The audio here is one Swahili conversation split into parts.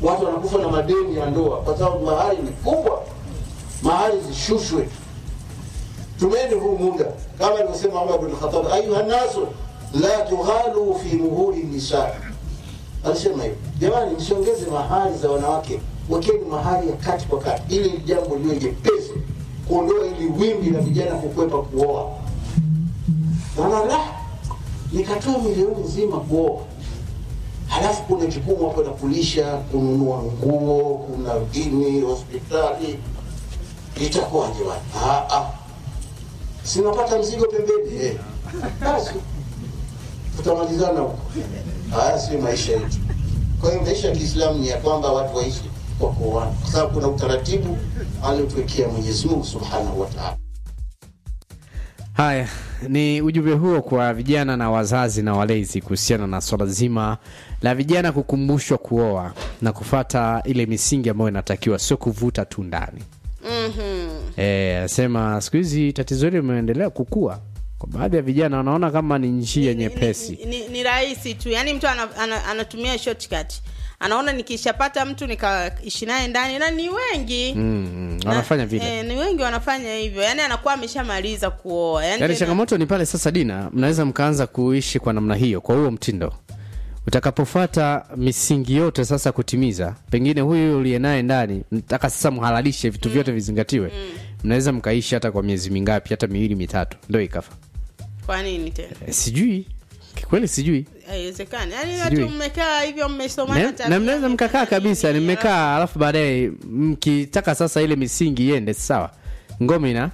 watu wanakufa na madeni ya ndoa kwa sababu mahari ni kubwa mahari zishushwe tumeni huu muda kama alivyosema Umar bin Khattab ayuha nasu la tughalu fi muhuri nisa alisema hivyo jamani msiongeze mahari za wanawake wekeni mahari ya kati kwa kati ili jambo liwe jepesi kuondoa ili wimbi la vijana kukwepa kuoa naona la nikatoa milioni nzima kuoa halafu kuna jukumu hapo la kulisha kununua nguo kuna dini hospitali itakuwaje bwana Ah, ah. sinapata mzigo pembeni eh. basi tutamalizana huko haya si maisha yetu kwa hiyo maisha ya kiislamu ni ya kwamba watu waishi kwa kuoana kwa sababu kuna utaratibu aliotuwekea mwenyezi mungu subhanahu wa taala Haya, ni ujumbe huo kwa vijana na wazazi na walezi kuhusiana na swala zima la vijana kukumbushwa kuoa na kufata ile misingi ambayo inatakiwa, sio kuvuta tu ndani. Eh, asema siku hizi tatizo hili limeendelea kukua kwa baadhi ya vijana, wanaona kama ni njia nyepesi. ni, ni, ni rahisi tu yaani mtu ana, ana, anatumia shortcut anaona nikishapata mtu nikaishi naye ndani na ni wengi Mm, mm, Na- wanafanya vile. eh, ni wengi wanafanya hivyo yaani anakuwa ameshamaliza kuoa yaani Yaani tena- changamoto ni pale sasa, Dina, mnaweza mkaanza kuishi kwa namna hiyo, kwa huo mtindo. Utakapofuata misingi yote sasa kutimiza, pengine huyu uliye naye ndani, mtaka sasa mhalalishe vitu vyote vizingatiwe, mnaweza mkaishi hata kwa miezi mingapi, hata miwili mitatu, ndio ikafa. kwa nini tena E, sijui kikweli, sijui haiwezekani yaani Sijui. watu mmekaa hivyo mmesomana na, tabia, na mnaweza mkakaa mmefanya kabisa, nini, nimekaa alafu baadaye mkitaka sasa ile misingi iende sawa, ngome ina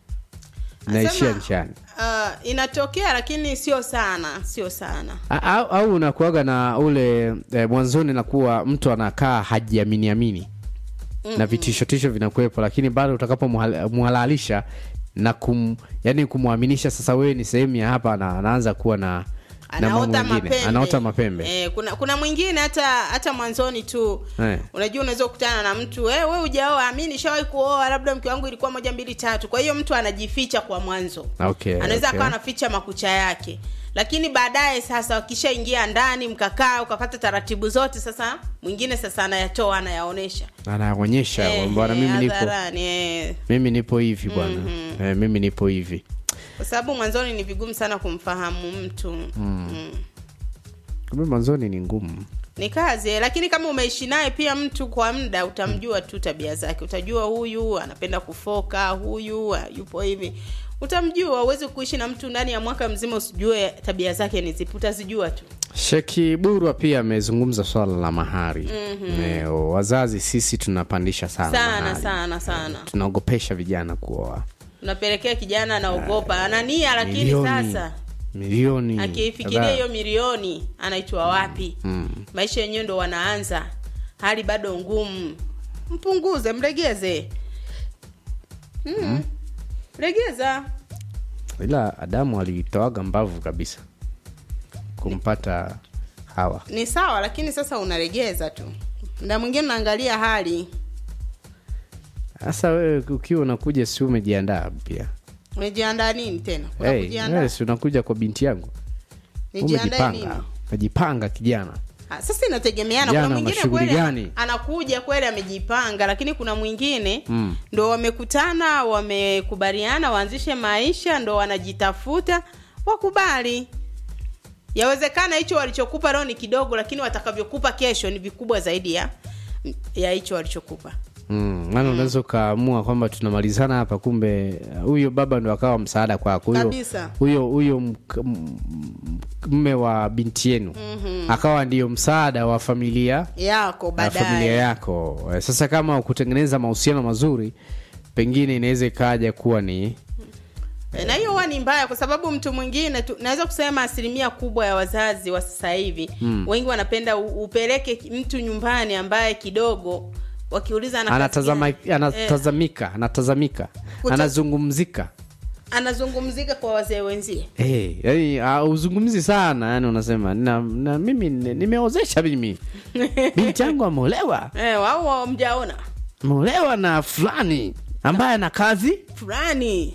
naishia Nasema, nchani. ah, inatokea lakini sio sana sio sana A- au, au unakuaga na ule e, mwanzoni nakuwa mtu anakaa hajiamini amini na vitishotisho vinakuwepo, lakini bado utakapomhalalisha na kum, yani kumwaminisha sasa wewe ni sehemu ya hapa, na anaanza kuwa na na mambo anaota mengine. mapembe anaota mapembe eh, kuna kuna mwingine hata hata mwanzoni tu Eh. unajua unaweza kukutana na mtu eh, we ujaoa mi nishawahi kuoa labda mke wangu ilikuwa moja mbili tatu kwa hiyo mtu anajificha kwa mwanzo Okay, anaweza okay. akawa anaficha makucha yake lakini baadaye sasa wakishaingia ndani mkakaa ukapata taratibu zote sasa mwingine sasa anayatoa anayaonesha anaonyesha Eh, bwana, eh, mimi nipo hadharani, eh. mimi nipo hivi bwana eh, mimi nipo hivi kwa sababu mwanzoni ni vigumu sana kumfahamu mtu mm. kumbe mwanzoni ni ngumu ni kazi eh, lakini kama umeishi naye pia mtu kwa muda utamjua tu tabia zake utajua huyu anapenda kufoka huyu ah, yupo hivi utamjua uwezi kuishi na mtu ndani ya mwaka mzima usijue tabia zake ni zipi utazijua tu Sheki Burwa pia amezungumza swala la mahari mm-hmm. wazazi sisi tunapandisha sana, sana mahari. sana sana tunaogopesha vijana kuoa unapelekea kijana anaogopa ana nia lakini milioni sasa milioni akiifikiria kadhaa. hiyo milioni anaitwa wapi Mm. maisha yenyewe ndo wanaanza hali bado ngumu mpunguze mlegeze mm. legeza ila Adamu alitoaga mbavu kabisa kumpata Hawa. ni sawa lakini sasa unalegeza tu mda mwingine unaangalia hali Sasa wewe ukiwa unakuja, si umejiandaa pia? umejiandaa nini tena kuna Hey, kujiandaa wewe si unakuja kwa binti yangu, nijiandae nini umejipanga, umejipanga kijana. Ah, sasa inategemeana Jana kuna mwingine mashughuli kweli gani? anakuja kweli amejipanga lakini kuna mwingine Mm. ndo wamekutana wamekubaliana waanzishe maisha ndo wanajitafuta wakubali yawezekana hicho walichokupa leo ni kidogo lakini watakavyokupa kesho ni vikubwa zaidi ya ya hicho walichokupa Mm, maana unaweza ukaamua kwamba tunamalizana hapa, kumbe uh, huyo baba ndo akawa msaada kwako, huyo Kabisa. huyo huyo mk- m- mme wa binti yenu akawa ndiyo msaada wa familia yako na familia baadaye yako. Eh, Sasa kama kutengeneza mahusiano mazuri, pengine inaweza ikaja kuwa ni E, na hiyo huwa ni mbaya kwa sababu mtu mwingine tu, naweza kusema asilimia kubwa ya wazazi wa sasa hivi mm. wengi wanapenda u, upeleke mtu nyumbani ambaye kidogo wakiuliza ana kazi anatazama, gani? anatazamika anatazamika Kuta- anazungumzika anazungumzika kwa wazee wenzie Hey, yani hauzungumzi sana yani unasema na, na mimi ni- nimeozesha mimi binti yangu ameolewa e, au mjaona ameolewa na fulani ambaye ana kazi fulani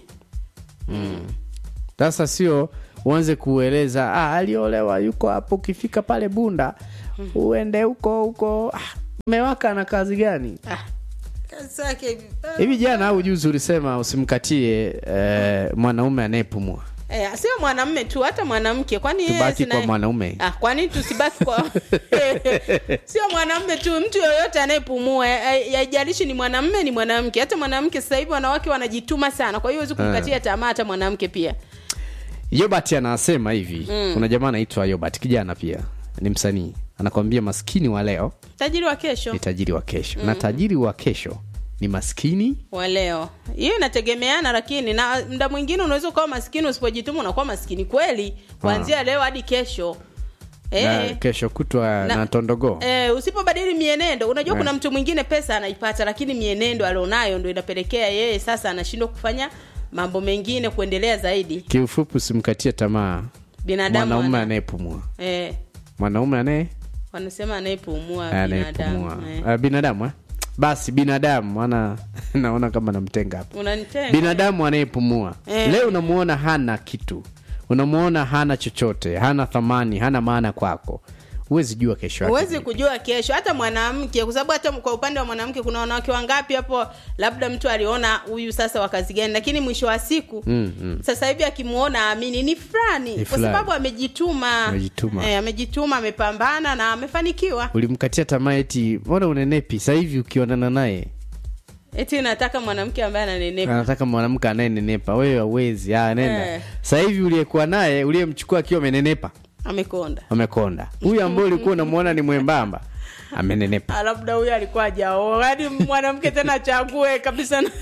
sasa sio uanze kueleza ah, aliolewa yuko hapo ukifika pale bunda uende huko huko ah, mmewaka na kazi gani Ah, kazi zake hivi. Ah. hivi jana au juzi ulisema usimkatie eh, mwanaume anayepumua Eh, sio mwanamme tu hata mwanamke kwani yeye tubaki sina- kwa mwanaume Ah, kwani tusibaki kwa sio mwanamme tu mtu yoyote anayepumua eh, haijalishi ni mwanamme ni mwanamke hata mwanamke sasa hivi wanawake wanajituma sana kwa hiyo huwezi kumkatia tamaa hata mwanamke pia yobert anasema hivi kuna jamaa anaitwa yobert kijana pia ni msanii anakwambia maskini wa leo tajiri wa kesho ni tajiri wa kesho na tajiri wa kesho ni maskini wa leo hiyo inategemeana lakini na mda mwingine unaweza ukawa maskini usipojituma unakuwa maskini kweli kuanzia leo hadi kesho na eh, kesho kutwa na, tondogoo Eh, usipobadili mienendo unajua Eh. kuna mtu mwingine pesa anaipata lakini mienendo alionayo ndo inapelekea yeye sasa anashindwa kufanya mambo mengine kuendelea zaidi kiufupi usimkatie tamaa binadamu mwanaume ana- anayepumua eh, mwanaume anaye wanasema anayepumua anayepumua binadamu eh. Ah, binadamu eh? basi binadamu ana naona kama namtenga hapa unanitenga binadamu anayepumua Eh. leo unamuona hana kitu unamuona hana chochote hana thamani hana maana kwako huwezi jua kesho yake huwezi vipi. kujua kesho hata mwanamke kwa sababu hata kwa upande wa mwanamke kuna wanawake wangapi hapo labda mtu aliona huyu sasa wa kazi gani lakini mwisho wa siku Mm, mm. sasa hivi akimwona amini ni fulani Ni kwa fulani. sababu amejituma Amejituma. eh, amejituma amepambana na amefanikiwa ulimkatia tamaa eti mbona unenepi sasa hivi ukionana naye eti nataka mwanamke ambaye ananenepa anataka mwanamke anayenenepa wewe hauwezi ah, nenda Eh. sasa hivi uliyekuwa naye uliyemchukua akiwa amenenepa amekonda amekonda huyu ambaye ulikuwa unamuona ni mwembamba amenenepa Ah, labda huyo alikuwa ajaoa yaani mwanamke tena achague kabisa na-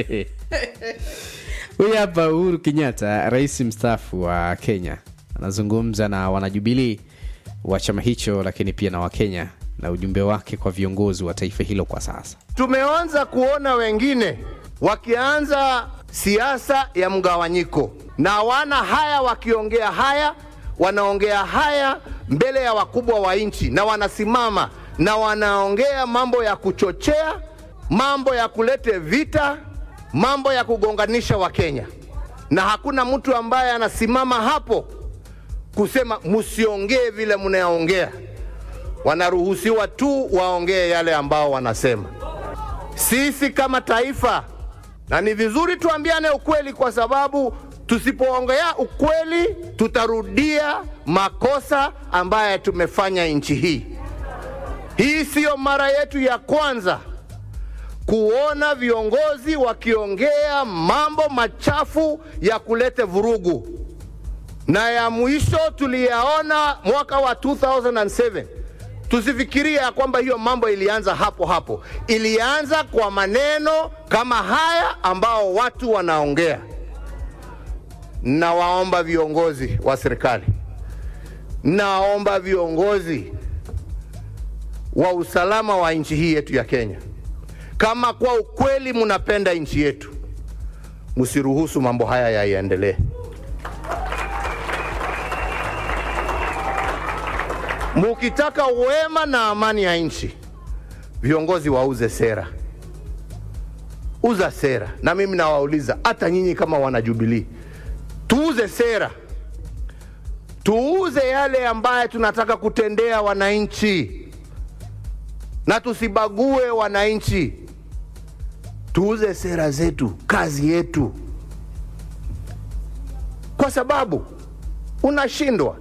huyu hapa uhuru kenyatta rais mstaafu wa kenya anazungumza na wanajubilii wa chama hicho lakini pia na wakenya na ujumbe wake kwa viongozi wa taifa hilo kwa sasa Tumeanza kuona wengine wakianza siasa ya mgawanyiko, na wana haya wakiongea haya, wanaongea haya mbele ya wakubwa wa nchi, na wanasimama na wanaongea mambo ya kuchochea, mambo ya kulete vita, mambo ya kugonganisha Wakenya, na hakuna mtu ambaye anasimama hapo kusema msiongee vile mnaongea. Wanaruhusiwa tu waongee yale ambao wanasema sisi kama taifa, na ni vizuri tuambiane ukweli, kwa sababu tusipoongea ukweli tutarudia makosa ambaye tumefanya nchi hii. Hii siyo mara yetu ya kwanza kuona viongozi wakiongea mambo machafu ya kuleta vurugu, na ya mwisho tuliyaona mwaka wa 2007 tusifikirie ya kwamba hiyo mambo ilianza hapo hapo. Ilianza kwa maneno kama haya ambao watu wanaongea. Nawaomba viongozi wa serikali, nawaomba viongozi wa usalama wa nchi hii yetu ya Kenya, kama kwa ukweli mnapenda nchi yetu, msiruhusu mambo haya yaendelee. Mukitaka wema na amani ya nchi, viongozi wauze sera, uza sera. Na mimi nawauliza hata nyinyi kama wanajubilii, tuuze sera, tuuze yale ambaye tunataka kutendea wananchi, na tusibague wananchi. Tuuze sera zetu, kazi yetu, kwa sababu unashindwa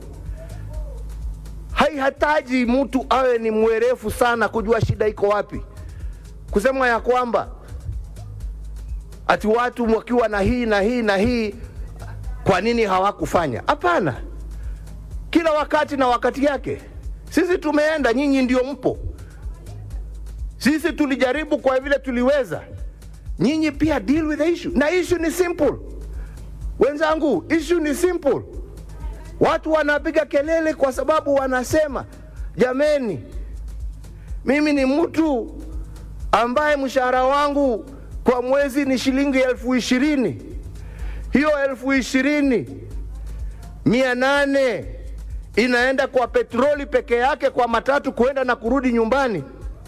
haihitaji mtu awe ni mwerefu sana kujua shida iko wapi, kusema ya kwamba ati watu wakiwa na hii na hii na hii, kwa nini hawakufanya? Hapana, kila wakati na wakati yake. Sisi tumeenda, nyinyi ndio mpo. Sisi tulijaribu kwa vile tuliweza, nyinyi pia deal with the issue, na issue ni simple. Wenzangu, issue ni simple. Watu wanapiga kelele kwa sababu wanasema, jameni, mimi ni mtu ambaye mshahara wangu kwa mwezi ni shilingi elfu ishirini. Hiyo elfu ishirini mia nane inaenda kwa petroli peke yake, kwa matatu kuenda na kurudi nyumbani.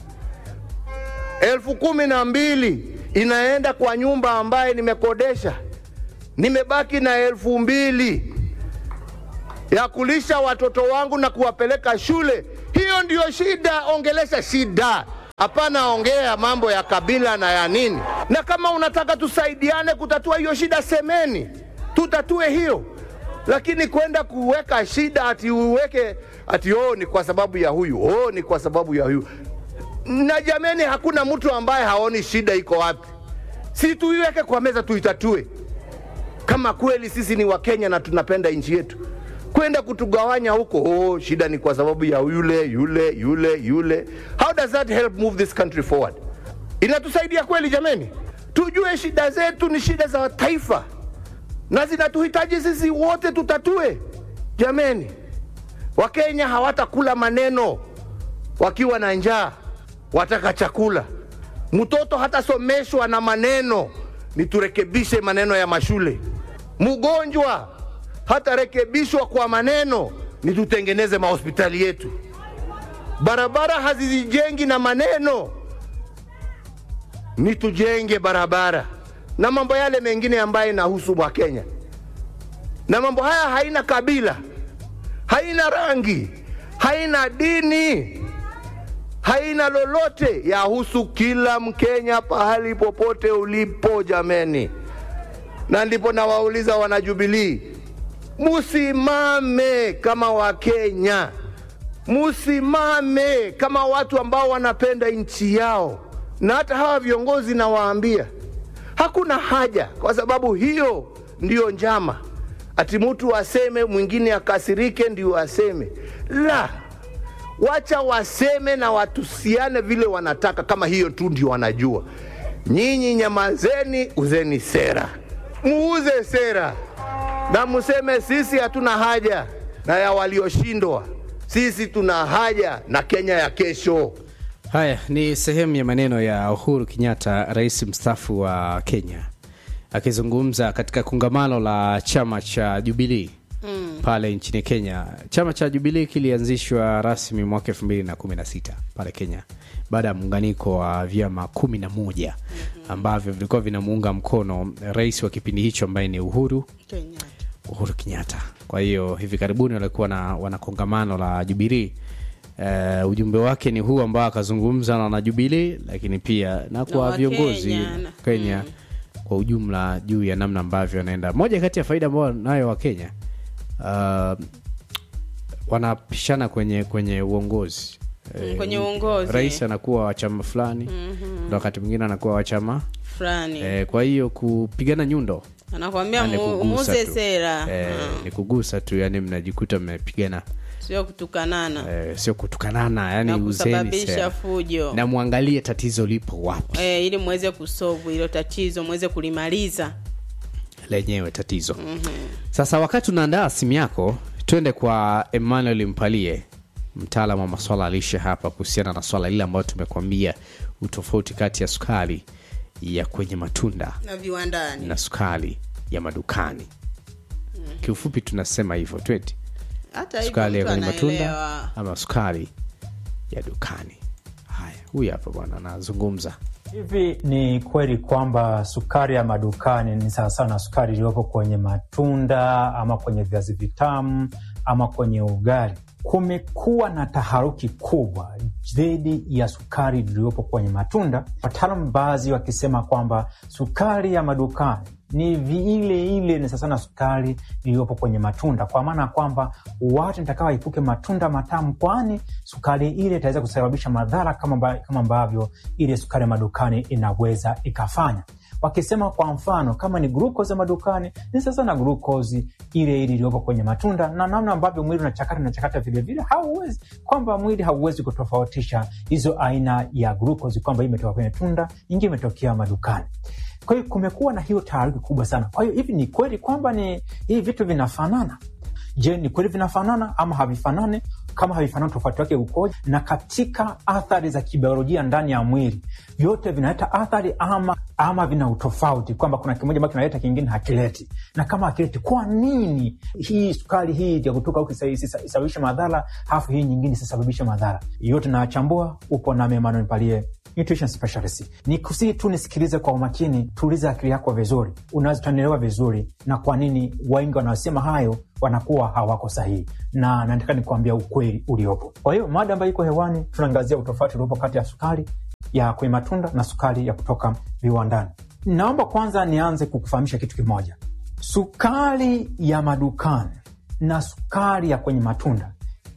Elfu kumi na mbili inaenda kwa nyumba ambaye nimekodesha, nimebaki na elfu mbili ya kulisha watoto wangu na kuwapeleka shule. Hiyo ndiyo shida, ongelesha shida. Hapana ongea mambo ya kabila na ya nini. Na kama unataka tusaidiane kutatua hiyo shida, semeni tutatue hiyo, lakini kwenda kuweka shida ati uweke ati oh, ni kwa sababu ya huyu, oh, ni kwa sababu ya huyu. Na jameni, hakuna mtu ambaye haoni shida iko wapi. Si tuiweke kwa meza, tuitatue kama kweli sisi ni Wakenya na tunapenda nchi yetu. Kwenda kutugawanya huko, oh, shida ni kwa sababu ya yule yule yule yule. How does that help move this country forward? Inatusaidia kweli jameni? Tujue shida zetu ni shida za taifa na zinatuhitaji sisi wote tutatue. Jameni, Wakenya hawatakula maneno wakiwa na njaa, wataka chakula. Mtoto hatasomeshwa na maneno, ni turekebishe maneno ya mashule. Mgonjwa hatarekebishwa kwa maneno, ni tutengeneze mahospitali yetu. Barabara hazizijengi na maneno, ni tujenge barabara na mambo yale mengine ambayo inahusu Wakenya. Na mambo haya haina kabila, haina rangi, haina dini, haina lolote, yahusu kila Mkenya pahali popote ulipo, jameni. Na ndipo nawauliza wanajubilii, musimame kama Wakenya, musimame kama watu ambao wanapenda nchi yao. Na hata hawa viongozi nawaambia, hakuna haja, kwa sababu hiyo ndiyo njama, ati mtu aseme mwingine akasirike ndio aseme. La, wacha waseme na watusiane vile wanataka, kama hiyo tu ndio wanajua. Nyinyi nyamazeni, uzeni sera, muuze sera na museme sisi hatuna haja na ya walioshindwa, sisi tuna haja na Kenya ya kesho. Haya ni sehemu ya maneno ya Uhuru Kenyatta, rais mstaafu wa Kenya, akizungumza katika kongamano la chama cha Jubilii mm. pale nchini Kenya. Chama cha Jubilii kilianzishwa rasmi mwaka elfu mbili na kumi na sita pale Kenya baada ya muunganiko wa vyama kumi na moja ambavyo vilikuwa vinamuunga mkono rais wa kipindi hicho ambaye ni Uhuru Kenyatta. Uhuru Kenyatta. Kwa hiyo hivi karibuni walikuwa na wana kongamano la Jubilii. Uh, ujumbe wake ni huu ambao akazungumza na wanajubilii, lakini pia na kwa Wakenya, viongozi na- Kenya kwa ujumla juu ya namna ambavyo anaenda. Moja kati ya faida ambayo nayo Wakenya uh, wanapishana kwenye kwenye uongozi Eh, kwenye uongozi. rais anakuwa wa chama fulani na wakati mwingine anakuwa wa chama fulani eh, kwa hiyo kupigana nyundo anakwambia ni mu- kugusa muuze tu. sera eh, Mm. ni kugusa tu, yani mnajikuta mmepigana sio kutukanana eh, sio kutukanana, yani na uzeni kusababisha sera fujo na mwangalie tatizo lipo wapi eh, ili muweze kusovu hilo tatizo muweze kulimaliza lenyewe tatizo sasa wakati unaandaa simu yako twende kwa emmanuel mpalie mtaalam wa maswala ya lishe hapa kuhusiana na swala lile ambayo tumekuambia utofauti kati ya sukari ya kwenye matunda na viwandani na sukari ya madukani kiufupi tunasema hivyo tweti hata hivyo sukari ya mtu kwenye matunda anaelewa ama sukari ya dukani haya huyu hapa bwana anazungumza Hivi ni kweli kwamba sukari ya madukani ni sawasawa na sukari iliyopo kwenye matunda ama kwenye viazi vitamu ama kwenye ugali? Kumekuwa na taharuki kubwa dhidi ya sukari iliyopo kwenye matunda, wataalamu baadhi wakisema kwamba sukari ya madukani ni vi- ile ile ni sasa na sukari iliyopo kwenye matunda, kwa maana ya kwamba watu nitakawa epuke matunda matamu, kwani sukari ile itaweza kusababisha madhara kama amba- kama ambavyo ile sukari ya madukani inaweza ikafanya wakisema kwa mfano kama ni glukozi ya madukani ni sasa na glukozi ile ile iliyopo kwenye matunda na namna ambavyo mwili unachakata unachakata vilevile hauwezi kwamba mwili hauwezi kutofautisha hizo aina ya glukozi kwamba hii imetoka kwenye tunda nyingine imetokea madukani kwa hiyo kumekuwa na hiyo taharuki kubwa sana kwa hiyo hivi ni kweli kwamba ni hivi vitu vinafanana je ni kweli vinafanana ama havifanani kama havifanani tofauti wake ukoje na katika athari za kibiolojia ndani ya mwili vyote vinaleta athari ama ama vina utofauti kwamba kuna kimoja ambacho kinaleta kingine hakileti na kama hakileti kwa nini hii sukari hii ya kutoka huku isa- isa- isababishe madhara hafu hii nyingine isisababishe madhara yote nayachambua upo nami Emmanuel Palie nutrition specialist ni kusii tu nisikilize kwa umakini tuulize akili yako vizuri unaweza utanielewa vizuri na kwa nini wengi wanaosema hayo wanakuwa hawako sahihi na nataka nikuambia ukweli uliopo kwa hiyo mada ambayo iko hewani tunaangazia utofauti uliopo kati ya sukari ya kwenye matunda na sukari ya kutoka viwandani. Naomba kwanza nianze kukufahamisha kitu kimoja. Sukari ya madukani na sukari ya kwenye matunda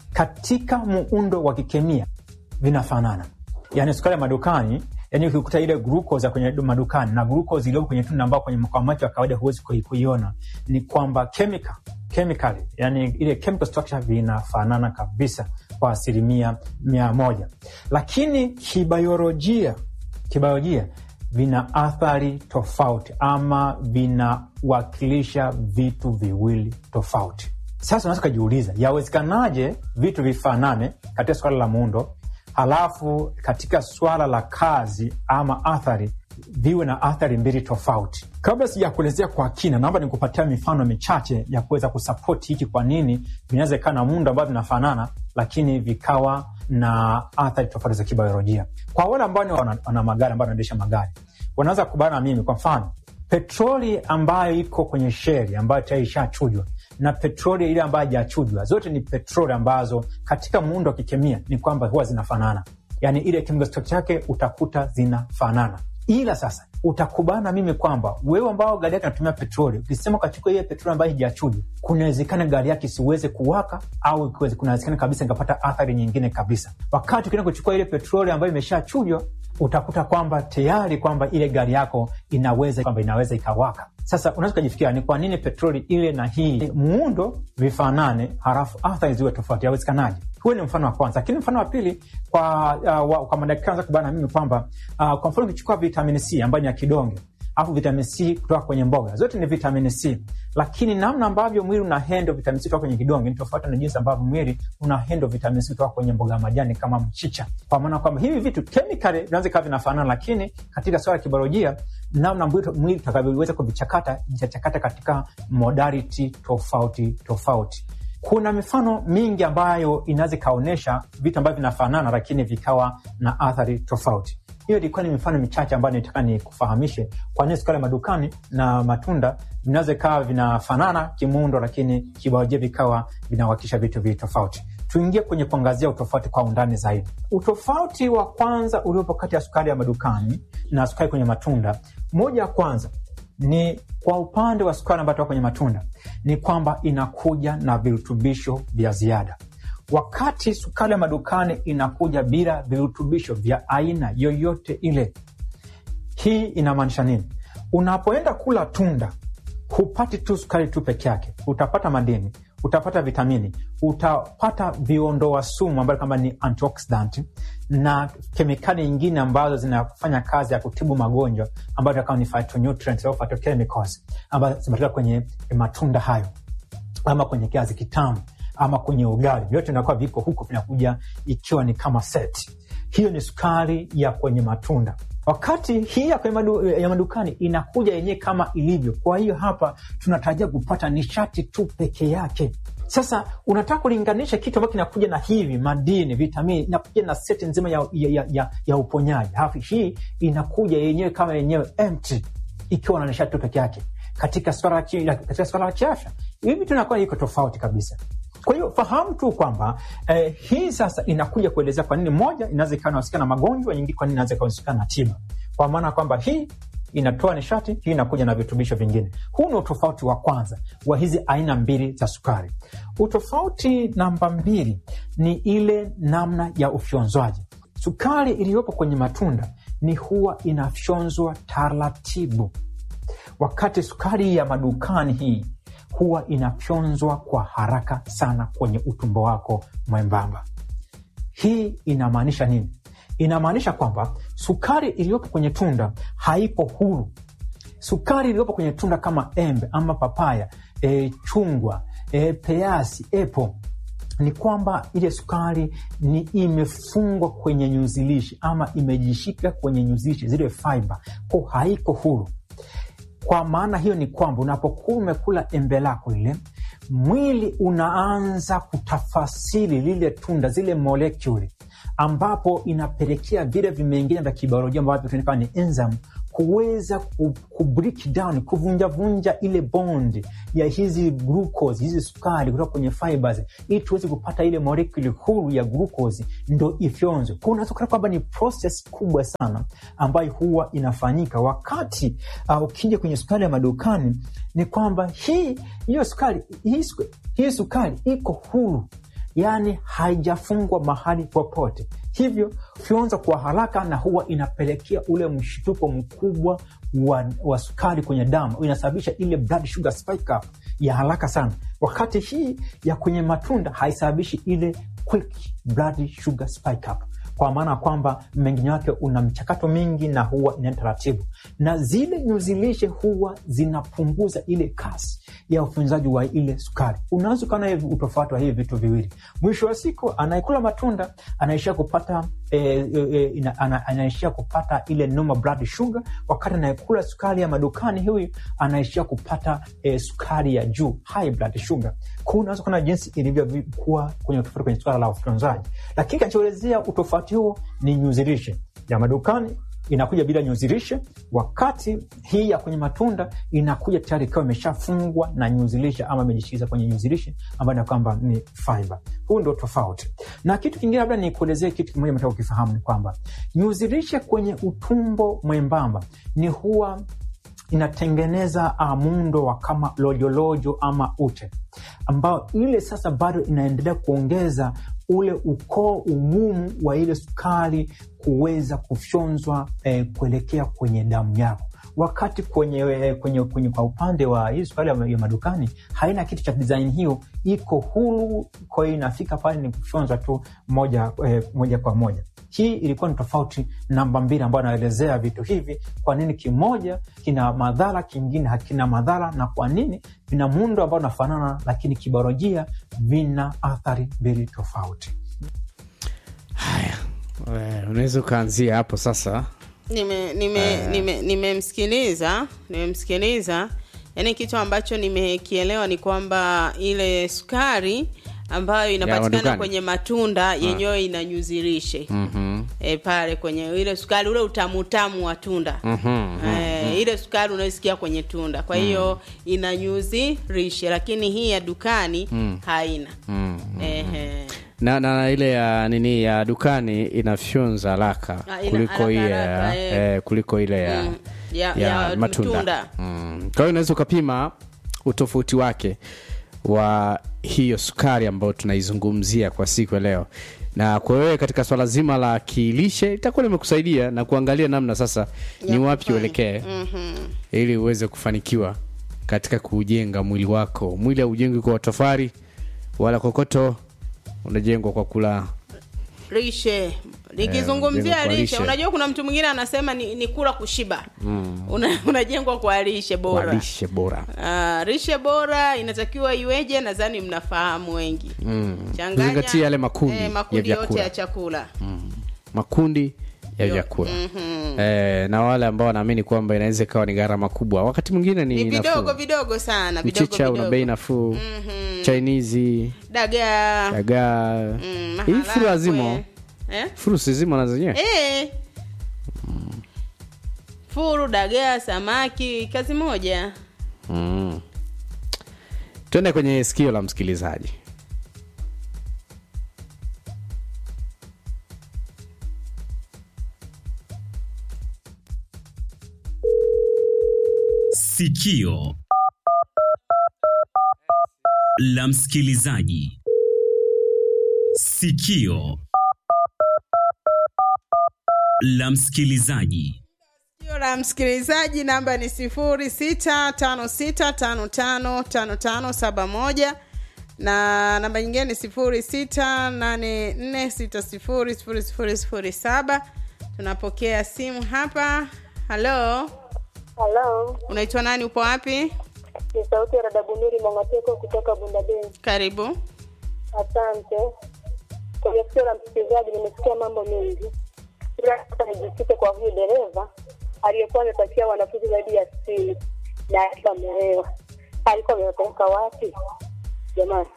katika muundo wa kikemia vinafanana. Yaani sukari ya madukani, yani ukikuta ile glucose ya kwenye madukani na glucose iliyopo kwenye tunda ambao kwenye kwa macho ya kawaida huwezi kui- kuiona, ni kwamba chemical chemically, yani ile chemical structure vinafanana kabisa kwa asilimia mia moja, lakini kibiolojia kibiolojia vina athari tofauti ama vinawakilisha vitu viwili tofauti. Sasa unaweza ukajiuliza, yawezekanaje vitu vifanane katika swala la muundo, halafu katika swala la kazi ama athari viwe na athari mbili tofauti. Kabla sijakuelezea kwa kina, naomba nikupatia mifano michache ya kuweza kusapoti hiki, kwa nini vinaweza ikawa na muundo ambao vinafanana lakini vikawa na athari tofauti za kibiolojia. Kwa wale ambao ni wana, wana magari ambao wanaendesha magari wanaweza kubana na mimi. Kwa mfano, petroli ambayo iko kwenye sheri ambayo tayari ishachujwa na petroli ile ambayo haijachujwa, zote ni petroli ambazo katika muundo wa kikemia ni kwamba huwa zinafanana, yani ile chemical structure yake utakuta zinafanana ila sasa utakubana na mimi kwamba wewe ambao gari yake anatumia petroli, ukisema ukachukua ile petroli ambayo hijachujwa, kunawezekana gari yake isiweze kuwaka au ikiweze- kunawezekana kabisa ikapata athari nyingine kabisa. Wakati ukienda kuchukua ile petroli ambayo imeshachujwa, utakuta kwamba tayari kwamba ile gari yako inaweza kwamba inaweza ikawaka. Sasa unaweza ukajifikiria ni kwa nini petroli ile na hii muundo vifanane, halafu athari ziwe tofauti? Yawezekanaje? Huo ni mfano wa kwanza, lakini mfano wa pili kwa, uh, wa, kwa madaktari wanaweza kubana na mimi kwamba uh, kwa mfano ukichukua vitamini C ambayo ni ya kidonge alafu vitamini C kutoka kwenye mboga, zote ni vitamini C, lakini namna ambavyo mwili una hendo vitamini C kutoka kwenye kidonge ni tofauti na jinsi ambavyo mwili una hendo vitamini C kutoka kwenye mboga ya majani kama mchicha, kwa maana kwamba hivi vitu chemically vinaweza ikawa vinafanana, lakini katika swala ya kibiolojia, namna mwili mwili utakavyoweza kuvichakata vitachakata katika modality tofauti tofauti. Kuna mifano mingi ambayo inaweza ikaonyesha vitu ambavyo vinafanana lakini vikawa na athari tofauti. Hiyo ilikuwa ni mifano michache ambayo nitaka nikufahamishe kwa nini sukari ya madukani na matunda vinaweza ikawa vinafanana kimuundo, lakini kibiolojia vikawa vinawakilisha vitu viwili tofauti. Tuingie kwenye kuangazia utofauti kwa undani zaidi. Utofauti wa kwanza uliopo kati ya sukari ya madukani na sukari kwenye matunda, moja ya kwanza ni kwa upande wa sukari ambayo toka kwenye matunda ni kwamba inakuja na virutubisho vya ziada, wakati sukari ya madukani inakuja bila virutubisho vya aina yoyote ile. Hii inamaanisha nini? Unapoenda kula tunda hupati tu sukari tu peke yake, utapata madini, utapata vitamini, utapata viondoa sumu ambayo kama ni antioxidant na kemikali nyingine ambazo zinafanya kazi ya kutibu magonjwa ambayo kama ni phytonutrients au phytochemicals ambazo zimetoka kwenye matunda hayo ama kwenye kiazi kitamu ama kwenye ugali, vyote vinakuwa viko huko, vinakuja ikiwa ni kama set. Hiyo ni sukari ya kwenye matunda, wakati hii ya kwenye madu, ya madukani inakuja yenyewe kama ilivyo. Kwa hiyo hapa tunatarajia kupata nishati tu peke yake. Sasa unataka kulinganisha kitu ambacho kinakuja na hivi madini, vitamini, inakuja na seti nzima ya, ya, ya, ya, ya uponyaji, halafu hii inakuja yenyewe kama yenyewe empty, ikiwa na nishati tu peke yake katika swala katika swala la kiafya, hivi tunakuwa iko tofauti kabisa. Kwa hiyo fahamu tu kwamba eh, hii sasa inakuja kuelezea kwa nini moja inaweza ikawa inahusika na magonjwa, nyingine kwa nini inaweza ikahusika na tiba, kwa maana kwamba hii inatoa nishati, hii inakuja na virutubisho vingine. Huu ni utofauti wa kwanza wa hizi aina mbili za sukari. Utofauti namba mbili ni ile namna ya ufyonzwaji. Sukari iliyopo kwenye matunda ni huwa inafyonzwa taratibu, wakati sukari ya madukani hii huwa inafyonzwa kwa haraka sana kwenye utumbo wako mwembamba. Hii inamaanisha nini? Inamaanisha kwamba sukari iliyopo kwenye tunda haipo huru. Sukari iliyopo kwenye tunda kama embe ama papaya, e, chungwa, e, peasi, epo ni kwamba ile sukari ni imefungwa kwenye nyuzilishi ama imejishika kwenye nyuzilishi zile fiber, ko haiko huru. Kwa maana hiyo ni kwamba unapokuwa umekula embe lako lile, mwili unaanza kutafasiri lile tunda, zile molekuli, ambapo inapelekea vile vimengine vya kibiolojia ambavyo tunaita ni enzyme kuweza ku, ku break down kuvunjavunja ile bond ya hizi glucose hizi sukari kutoka kwenye fibers ili tuweze kupata ile molekuli huru ya glucose ndo ifyonzwe. Kwa unaweza kuona kwamba ni process kubwa sana ambayo huwa inafanyika wakati uh, ukija kwenye sukari ya madukani, ni kwamba hii hiyo sukari hii, suka- hii sukari iko huru yaani haijafungwa mahali popote, hivyo fyonza kwa haraka, na huwa inapelekea ule mshtuko mkubwa wa, wa sukari kwenye damu, inasababisha ile blood sugar spike up ya haraka sana, wakati hii ya kwenye matunda haisababishi ile quick blood sugar spike up kwa maana ya kwamba mmeng'enyo wake una mchakato mingi na huwa inaenda taratibu, na zile nyuzi lishe huwa zinapunguza ile kasi ya ufunzaji wa ile sukari. Unaweza ukaona hivi utofauti wa hivi vitu viwili. Mwisho wa siku, anayekula matunda anaishia kupata e, e, ina, ana, anaishia kupata ile normal blood sugar, wakati anayekula sukari ya madukani huyu anaishia kupata e, sukari ya juu high blood sugar. Kwa hiyo unaweza kuona jinsi ilivyokuwa kwenye utofauti kwenye suala la ufyonzaji, lakini kinachoelezea utofauti huo ni nyuzi lishe ya madukani inakuja bila nyuzi lishe, wakati hii ya kwenye matunda inakuja tayari ikiwa imeshafungwa na nyuzi lishe ama imejishikiza kwenye nyuzi lishe ambayo ni kwamba ni fiber. Huu ndio tofauti. Na kitu kingine, labda nikuelezee kitu kimoja mtaka ukifahamu, ni kwamba nyuzi lishe kwenye utumbo mwembamba ni huwa inatengeneza uh, muundo wa kama lojolojo ama ute ambao ile sasa bado inaendelea kuongeza ule ukoo ugumu wa ile sukari kuweza kufyonzwa eh, kuelekea kwenye damu yako wakati kwenye, eh, kwenye, kwenye kwa upande wa hii sukari ya ya madukani haina kitu cha design hiyo, iko huru. Kwa hiyo inafika pale ni kufyonzwa tu moja, eh, moja kwa moja. Hii ilikuwa ni tofauti namba mbili ambayo anaelezea vitu hivi, kwa nini kimoja kina madhara kingine hakina madhara, na kwa nini vina muundo ambao unafanana, lakini kibiolojia vina athari mbili tofauti. Haya, eh, unaweza ukaanzia hapo sasa. nime nime nime nimemsikiliza nimemsikiliza yaani kitu ambacho nimekielewa ni kwamba ile sukari ambayo inapatikana madukani. kwenye matunda yenyewe inanyuzirishe Mhm. e, pale kwenye ile sukari ule utamutamu wa tunda Mhm. e, ile sukari unaosikia kwenye tunda kwa hiyo ina nyuzi rishe lakini hii ya dukani haina Mm. Ehe. na, na na ile ya nini ya dukani inafyonza haraka Ah, ina kuliko haraka ile haraka, ya, eh. eh, kuliko ile ya, Mm. Ya- ya ya matunda tunda. mm. kwa hiyo unaweza ukapima utofauti wake wa hiyo sukari ambayo tunaizungumzia kwa siku ya leo na kwa wewe katika swala zima la kilishe itakuwa limekusaidia na kuangalia namna sasa ni Ya wapi kufanya. uelekee Mhm. ili uweze kufanikiwa katika kujenga mwili wako mwili haujengwi kwa tofari wala kokoto unajengwa kwa kula lishe jengo likizungumzia kwa lishe, lishe. unajua kuna mtu mwingine anasema ni, ni kula kushiba Una, unajengwa kwa lishe kwa bora lishe bora Ah, lishe bora inatakiwa iweje nadhani mnafahamu wengi Changanya, Tuzingatie yale makundi eh, ya makundi yote vyakula. ya chakula makundi ya Yo- vyakula Mhm. eh, na wale ambao wanaamini kwamba inaweza ikawa ni gharama kubwa wakati mwingine ni, ni vidogo nafuu vidogo sana vidogo mchicha una vidogo. bei nafuu Mhm. chinese dagaa dagaa mm, hii furu maharagwe. lazima eh? furu si zima na zenyewe Eh. furu dagaa samaki kazi moja mm. tuende kwenye sikio la msikilizaji Sikio la msikilizaji. Sikio la msikilizaji. Sikio la msikilizaji namba ni sifuri sita tano sita tano tano tano tano saba moja na namba nyingine ni sifuri sita nane nne sita sifuri sifuri sifuri sifuri saba tunapokea simu hapa halo Halo, unaitwa nani upo wapi ni sauti ya Radabuniri Mwangateko kutoka Bundabei. karibu Asante. Kwenye sikio la msikilizaji nimesikia mambo mengi, ila sasa nijikite kwa huyu dereva aliyekuwa amepatia wanafunzi zaidi ya sitini na alikuwa ameolewa. Alikuwa amewapeleka wapi jamani?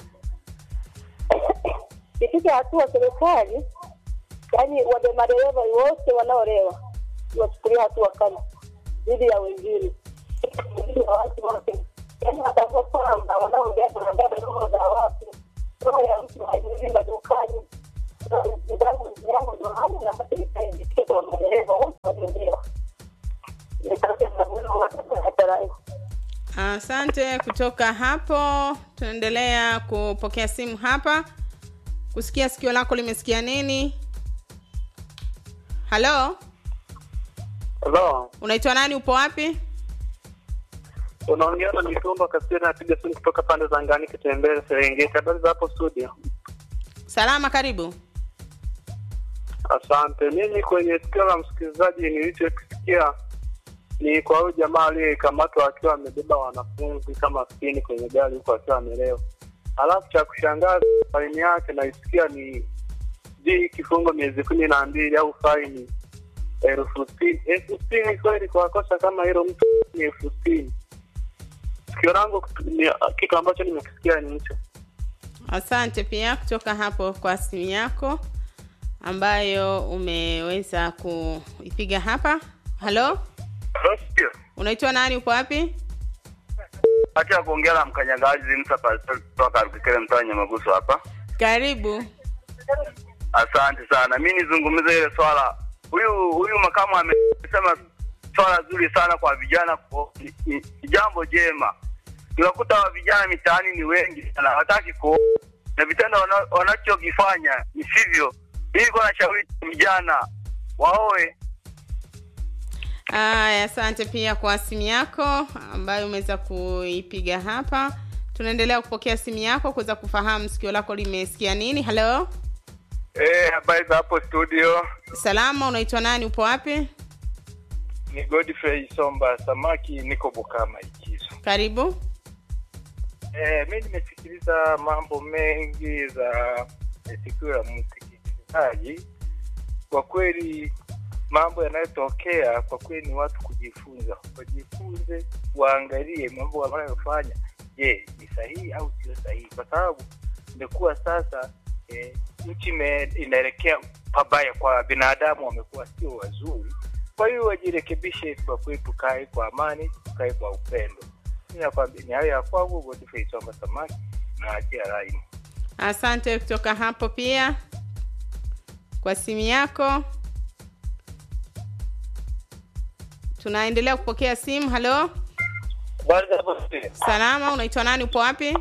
Ifike hatua serikali, yaani wade madereva wote wanaolewa wachukulia hatua kali, dhidi ya wengine dhidi ya watu wote, yaani watambua kwamba wanaongea tunaongea roho za watu, roho ya mtu haijuzi madukani zangu zangu ndo hali na basi nikaindikia kwa madereva wote waliolewa nikasema mwendo watu hatarai Asante. Kutoka hapo tunaendelea kupokea simu hapa, kusikia sikio lako limesikia nini. Halo, Halo, unaitwa nani? Upo wapi? unaongea na Mitumba Kasiri, napiga simu kutoka pande za Ngani, Kitembele, Serengeti. Habari za hapo studio? Salama, karibu. Asante. Mimi kwenye sikio la msikilizaji nilichokisikia ni kwa huyu jamaa aliyekamatwa akiwa amebeba wanafunzi kama sitini kwenye gari huku akiwa amelewa. Alafu cha kushangaza faini yake naisikia ni sijui kifungo miezi kumi na mbili au faini elfu sitini. Elfu sitini kweli kwa kosa kama hilo, mtu ni elfu sitini. Sikio langu ni kitu ambacho nimekisikia ni hicho. Asante pia kutoka hapo kwa simu yako ambayo umeweza kuipiga hapa. Halo, unaitwa nani? Upo wapi? Acha kuongea na mkanyagaji Msa Pastor kutoka Rukikele mtaa Nyamagusu hapa. Karibu. Asante sana. Mi nizungumze ile swala, huyu huyu makamu amesema swala zuri sana kwa vijana, ku- ni- ni ni jambo jema. Unakuta wa vijana mitaani ni wengi sana, hawataki kuoa na vitendo wana- wanachokifanya ni sivyo. Mimi kwa nashauri vijana waoe Aya, asante pia kwa simu yako ambayo umeweza kuipiga hapa. Tunaendelea kupokea simu yako kuweza kufahamu sikio lako limesikia nini. Halo, Eh, habari za hapo studio. salama, unaitwa nani? Upo wapi? Ni Godfrey Somba Samaki, niko Bukama Ikizo. Karibu. Eh, mi nimesikiliza mambo mengi za eh, sikio la msikilizaji. Kwa kweli mambo yanayotokea kwa kweli ni watu kujifunza, wajifunze, waangalie mambo wanayofanya, je, ni sahihi au sio sahihi, kwa sababu imekuwa sasa eh, nchi ime- inaelekea pabaya, kwa binadamu wamekuwa sio wazuri. Kwa hiyo wajirekebishe, kwa kweli, tukae kwa amani, tukae kwa upendo. Mimi nakwambia ni hayo ya kwangu, Godfrey Somba Samaki, naachia line. Asante kutoka hapo pia kwa simu yako. Tunaendelea kupokea simu. Halo, Habari za hapo studio? salama, unaitwa nani? Upo wapi?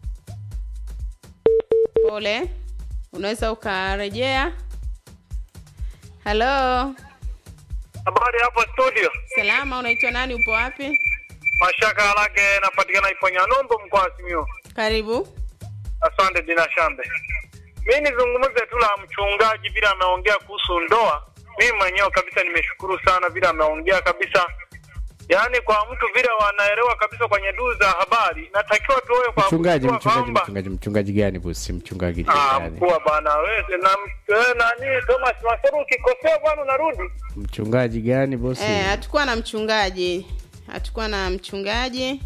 Pole, unaweza ukarejea. Halo, Habari hapo studio? salama, unaitwa nani? Upo wapi? Mashaka Alage napatikana Iponya Nombo, mkoa wa Simiyu. Karibu. Asante Dina Shambe. Mi nizungumze tu la mchungaji vile ameongea kuhusu ndoa. Mimi mwenyewe kabisa nimeshukuru sana vile ameongea kabisa, yaani kwa mtu vile wanaelewa kabisa kwenye duu za habari. Natakiwa tuoe kwa mchungaji kujua mchungaji kwamba mchungaji mchungaji gani bosi mchungaji Ah, gani mkuu bwana wewe na wewe nani Thomas Masaru ukikosea bwana unarudi. mchungaji gani bosi Eh, hatukuwa na mchungaji, hatukuwa na mchungaji.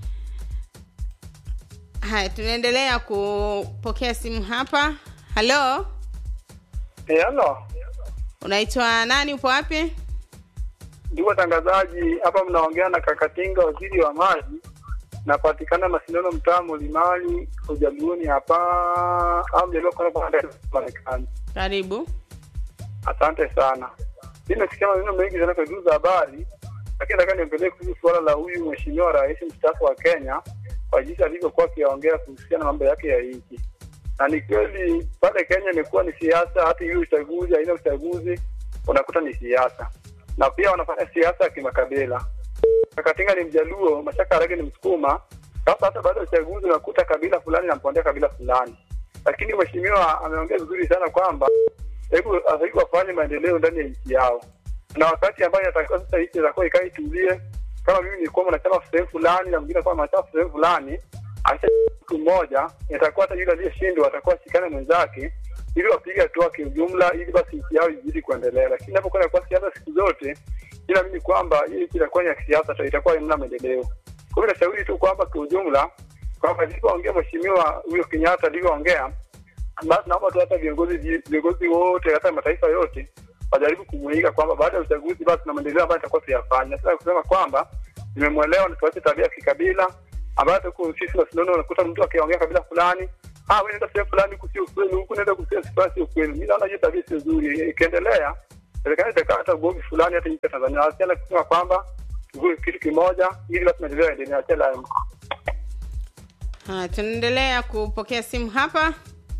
Haya, tunaendelea kupokea simu hapa. Halo, Eh, hello. unaitwa nani? Upo wapi? Ndugu watangazaji, hapa mnaongea na Kakatinga, waziri wa maji. Napatikana Masindano, mtaa Mlimani, Ujaluoni hapa au mjaliwa kwa pande za Marekani. Karibu. Asante sana. Mimi nasikia maneno mengi sana kwa duru za habari, lakini nataka niongelee kuhusu suala la huyu mheshimiwa rais mstaafu wa Kenya kwa jinsi alivyokuwa akiongea kuhusiana na mambo yake ya nchi. Na ni kweli pale Kenya imekuwa ni siasa, hata hiyo uchaguzi, aina uchaguzi unakuta ni siasa, na pia wanafanya siasa ya kimakabila. Kakatinga ni Mjaluo, Mashaka Harage ni Msukuma. Sasa hata baada ya uchaguzi unakuta kabila fulani nampondea kabila fulani, lakini mheshimiwa ameongea vizuri sana kwamba hebu hebu wafanye maendeleo ndani ya nchi yao, na wakati ambayo inatakiwa sasa nchi itakuwa ikae itulie. Kama mimi nilikuwa mwanachama sehemu fulani na mwingine kwa mwanachama sehemu fulani, acha siku moja itakuwa hata yule aliyeshindwa atakuwa shikana mwenzake ili wapige hatua kiujumla, ili basi nchi yao izidi kuendelea. Lakini inapokuwa kwa siasa siku zote, ila mimi kwamba hii nchi itakuwa ni ya kisiasa tu, itakuwa hamna maendeleo. Kwa hiyo nashauri tu kwamba kiujumla, kwamba alivyoongea mheshimiwa huyo Kenyatta alivyoongea basi naomba tu hata viongozi viongozi wote hata mataifa yote wajaribu kumuiga kwamba baada ya uchaguzi basi na maendeleo ambayo itakuwa tuyafanya. Sasa kusema kwamba nimemwelewa na tuache tabia ya kikabila ambayo tuko sisi na sinono, unakuta mtu akiongea kabila fulani ah, wewe nenda sehemu fulani huku sio kweli, huku nenda kusema sifaa sio kweli. Mimi naona hiyo tabia sio nzuri, ikiendelea serikali itakaa hata ugomvi fulani hata nchi ya Tanzania, wasiana kusema kwamba tuwe kitu kimoja ili basi maendeleo yaendelee. Achela Haya, tunaendelea kupokea simu hapa.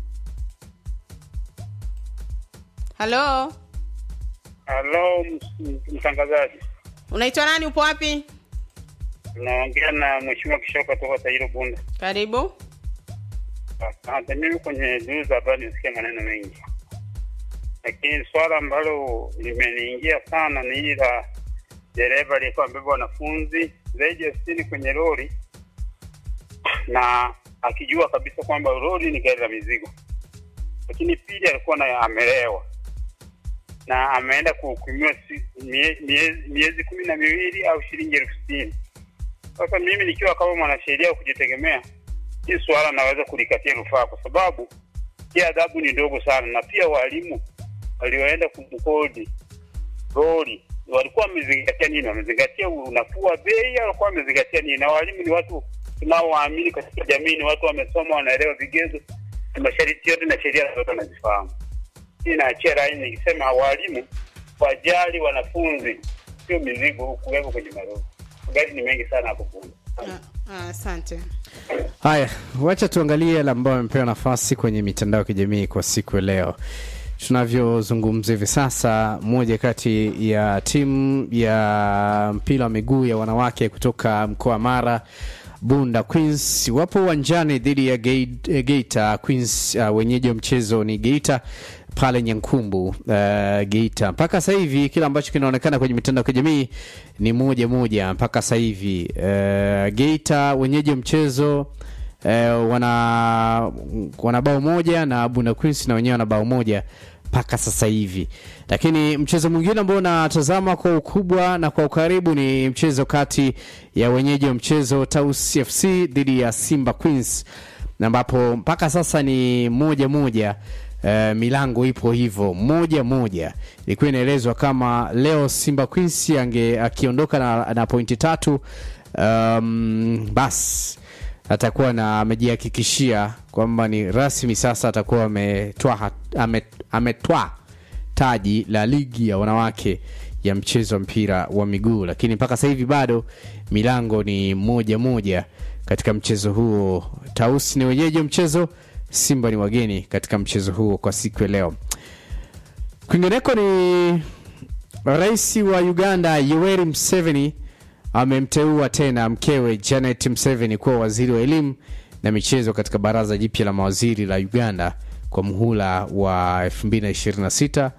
Halo, Halo, mtangazaji, unaitwa nani? Upo wapi? unaongea na mheshimiwa Kishoka toka Tairo Bunda. Karibu. Asante. Mimi kwenye duru za habari nisikia maneno mengi, lakini swala ambalo limeniingia sana ni hili la dereva aliyekuwa amebeba wanafunzi zaidi ya sitini kwenye lori na akijua kabisa kwamba lori ni gari la mizigo, lakini pili alikuwa na amelewa na ameenda kuhukumiwa si- mie- miezi, miezi kumi na miwili au shilingi elfu sitini. Sasa mimi nikiwa kama mwanasheria wa kujitegemea, hii suala naweza kulikatia rufaa kwa sababu hii adhabu ni ndogo sana, na pia walimu walioenda kumkodi lori walikuwa wamezingatia nini? Wamezingatia unafuu wa bei au walikuwa wamezingatia nini? Na walimu ni watu tunaowaamini katika jamii, ni watu wamesoma, wanaelewa vigezo na masharti yote na sheria zote wanazifahamu. Hii naachia laini nikisema walimu wajali wanafunzi, sio mizigo kuwepo kwenye malori. Magari ni mengi sana hapo Bunda. Ah, Asante. Haya, wacha tuangalie yale ambayo amepewa nafasi kwenye mitandao ya kijamii kwa siku ya leo. Tunavyozungumza hivi sasa, moja kati ya timu ya mpira wa miguu ya wanawake kutoka mkoa wa Mara Bunda Queens wapo uwanjani dhidi ya Gei- eh, Geita Queens. Uh, wenyeji wa mchezo ni Geita pale Nyankumbu uh, Geita. Mpaka sasa hivi kile ambacho kinaonekana kwenye mitandao ya kijamii ni moja moja mpaka sasa hivi. Uh, Geita wenyeji wa mchezo uh, wana wana bao moja na Bunda Queens na wenyewe wana bao moja mpaka sasa hivi. Lakini mchezo mwingine ambao unatazama kwa ukubwa na kwa ukaribu ni mchezo kati ya wenyeji wa mchezo Taus FC dhidi ya Simba Queens, na ambapo mpaka sasa ni moja moja. Uh, milango ipo hivyo moja moja. Ilikuwa inaelezwa kama leo Simba Queens ange akiondoka na, na pointi tatu um, basi atakuwa na amejihakikishia kwamba ni rasmi sasa atakuwa ametwaa ame, ametwaa taji la ligi ya wanawake ya mchezo wa mpira wa miguu, lakini mpaka sasa hivi bado milango ni moja moja katika mchezo huo. Tausi ni wenyeji wa mchezo, Simba ni wageni katika mchezo huo kwa siku ya leo. Kwingineko ni rais wa Uganda Yoweri Museveni amemteua tena mkewe Janet Museveni kuwa waziri wa elimu na michezo katika baraza jipya la mawaziri la Uganda kwa muhula wa 2026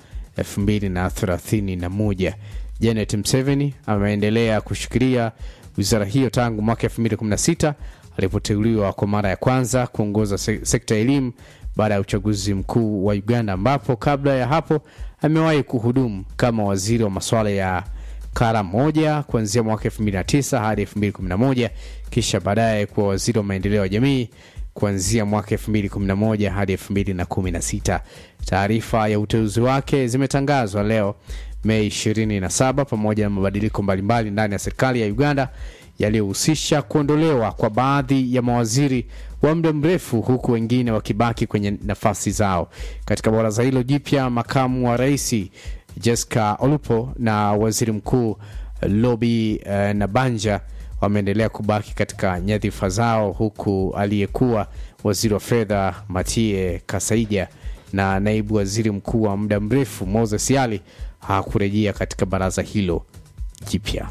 2031. Janet Museveni ameendelea kushikilia wizara hiyo tangu mwaka 2016 alipoteuliwa kwa mara ya kwanza kuongoza se sekta ya elimu baada ya uchaguzi mkuu wa Uganda, ambapo kabla ya hapo amewahi kuhudumu kama waziri wa masuala ya kara moja kuanzia mwaka 2009 hadi 2011 kisha baadaye kuwa waziri wa maendeleo ya jamii kuanzia mwaka 2011 hadi 2016. Taarifa ya uteuzi wake zimetangazwa leo Mei 27 pamoja na mabadiliko mbalimbali ndani ya serikali ya Uganda yaliyohusisha kuondolewa kwa baadhi ya mawaziri wa muda mrefu huku wengine wakibaki kwenye nafasi zao. Katika baraza hilo jipya, makamu wa rais Jessica Olupo na waziri mkuu Lobi uh, Nabanja wameendelea kubaki katika nyadhifa zao huku aliyekuwa waziri wa fedha Matie Kasaija na naibu waziri mkuu wa muda mrefu Moses Yali hakurejea katika baraza hilo jipya.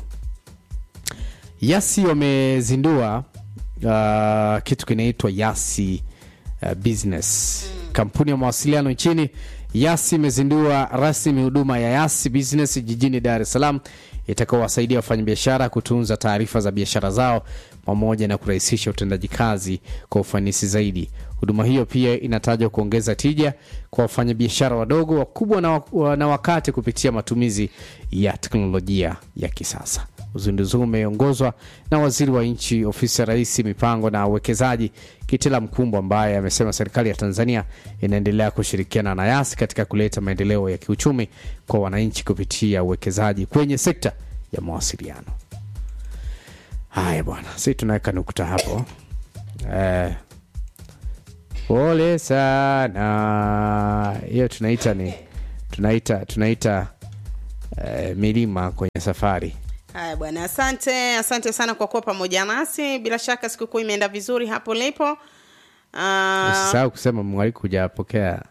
Yasi wamezindua uh, kitu kinaitwa Yasi uh, Business. Kampuni ya mawasiliano nchini Yasi imezindua rasmi huduma ya Yasi Business jijini Dar es Salaam itakaowasaidia wafanyabiashara kutunza taarifa za biashara zao pamoja na kurahisisha utendaji kazi kwa ufanisi zaidi. Huduma hiyo pia inatajwa kuongeza tija kwa wafanyabiashara wadogo, wakubwa na, wa- na wakati kupitia matumizi ya teknolojia ya kisasa. Uzinduzi huu umeongozwa na waziri wa nchi ofisi ya rais mipango na uwekezaji Kitila Mkumbo, ambaye amesema serikali ya Tanzania inaendelea kushirikiana na YAS katika kuleta maendeleo ya kiuchumi kwa wananchi kupitia uwekezaji kwenye sekta ya mawasiliano. Haya bwana, si tunaweka nukta hapo eh, pole sana. Hiyo tunaita ni tunaita tunaita eh, milima kwenye safari. Haya bwana, asante asante sana kwa kuwa pamoja nasi. Bila shaka sikukuu imeenda vizuri hapo lipo. Ah, Usisahau kusema mwaliko hujapokea.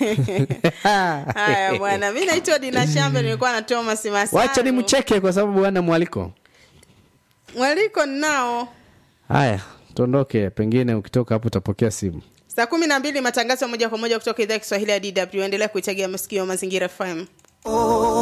Haya bwana, mi naitwa Dina Shambe, nilikuwa na Thomas Masaru. Wacha ni mcheke kwa sababu bwana mwaliko. mwaliko ninao Haya, tuondoke, pengine ukitoka hapo utapokea simu. saa kumi na mbili matangazo ya moja kwa moja kutoka idhaa ya Kiswahili ya DW. Endelea kuitegea masikio Mazingira FM.